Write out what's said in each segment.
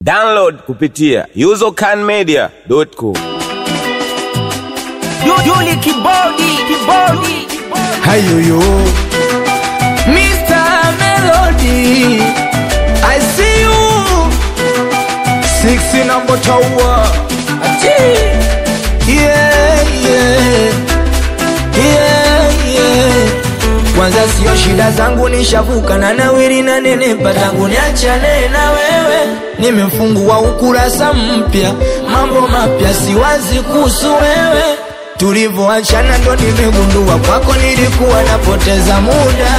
Download kupitia usercanmedia.com. Yuli kibodi kibodi Hayoyo Mr. Melody I see you Six number tower Achi Yeah yeah Yeah yeah Kwanza sio shida zangu nishavuka na nawiri na nenepa tangu niachane na wewe Nimefungua ukurasa mpya mambo mapya siwazi kuhusu wewe Tulivyoachana ndo nimegundua kwako nilikuwa napoteza muda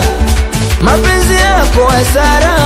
mapenzi yako hasara,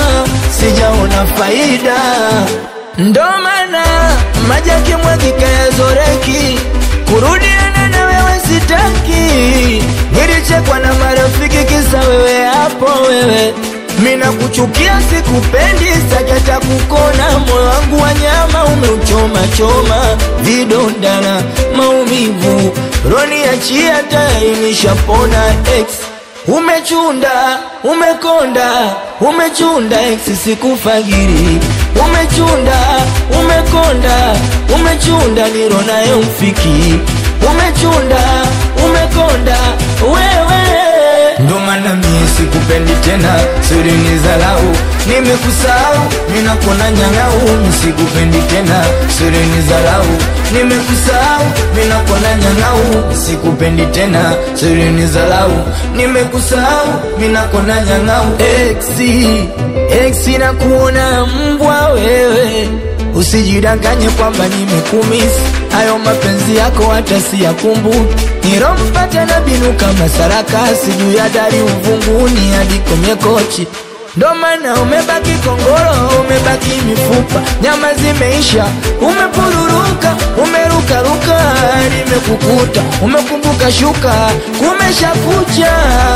sijaona faida, ndo maana maji yakimwagika yazoreki, kurudiana na wewe sitaki. Nilichekwa na marafiki kisa wewe hapo wewe mina kuchukia sikupendi, sakata kukona, moyo wangu wa nyama umeuchoma choma, vidonda na maumivu, roni achia tayari nishapona ex Umechunda, umekonda, umechunda ex sikufagiri. Umechunda, umekonda, umechunda niro naye mfiki. Umechunda, umekonda, wewe ndo maana mie sikupendi tena, siri ni zalau, nimekusahau, ninakona nyang'au, sikupendi tena, siri ni zalau, nimekusahau, ninakona nyang'au, sikupendi tena, siri ni zalau, nimekusahau, ninakona nyang'au, exi, exi na kuona mbwa wewe Usijidanganye kwamba nimekumisi hayo mapenzi yako hata siyakumbuki. Nilompata na binu kama sarakasi juu ya dari uvunguni hadi kwenye kochi. Ndo maana umebaki kongoro, umebaki mifupa, nyama zimeisha, umepururuka, umerukaruka, nimekukuta, umekumbuka shuka, kumesha kucha,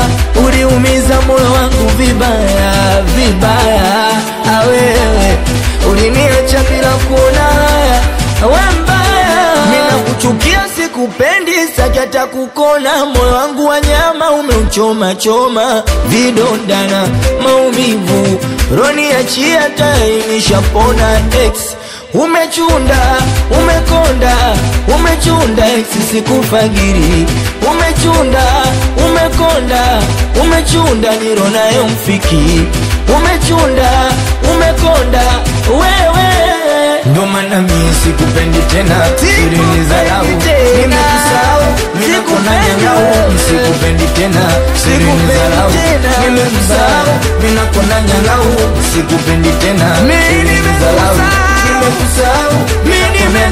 uliumiza moyo wangu vibaya vibaya, awewe uliniacha bila kuona haya, we mbaya, mina kuchukia sikupendi, sakata kukona, moyo wangu wa nyama umeuchoma choma, vidonda na maumivu, roni achia tayari nishapona ex Umechunda, umekonda, umechunda ex sikufagiri. Umechunda, umekonda, umechunda niro nayo mfiki. Umechunda, umekonda, wewe ndo maana mie sikupendi tena, siri ni dharau, nimekusahau, ninakona nyang'au, sikupendi tena, siri ni dharau, nimekusahau, ninakona nyang'au, sikupendi tena, siri ni dharau, nimekusahau, ninakona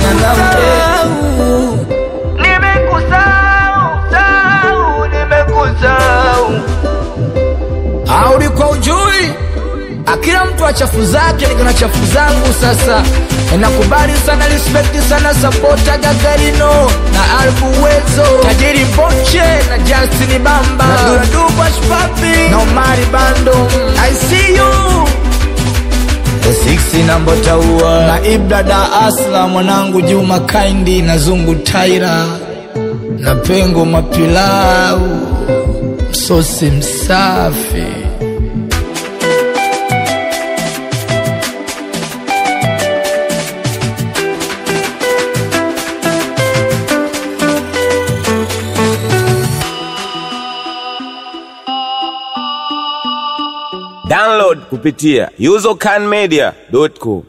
nyang'au, Nimekusahau Nimekusahau au ulikuwa ujui akila mtu wa chafu zake niko na chafu zangu sasa nakubali sana respect sana sapota gagarino na albu wezo tajiri boche na justin bamba na duradubashpapi na omari bando i see you Siksi na Mbotaua na Ibrada Asla mwanangu Juma Kaindi na Zungu Taira na Pengo Mapilau msosi msafi Download kupitia usercanmedia.com.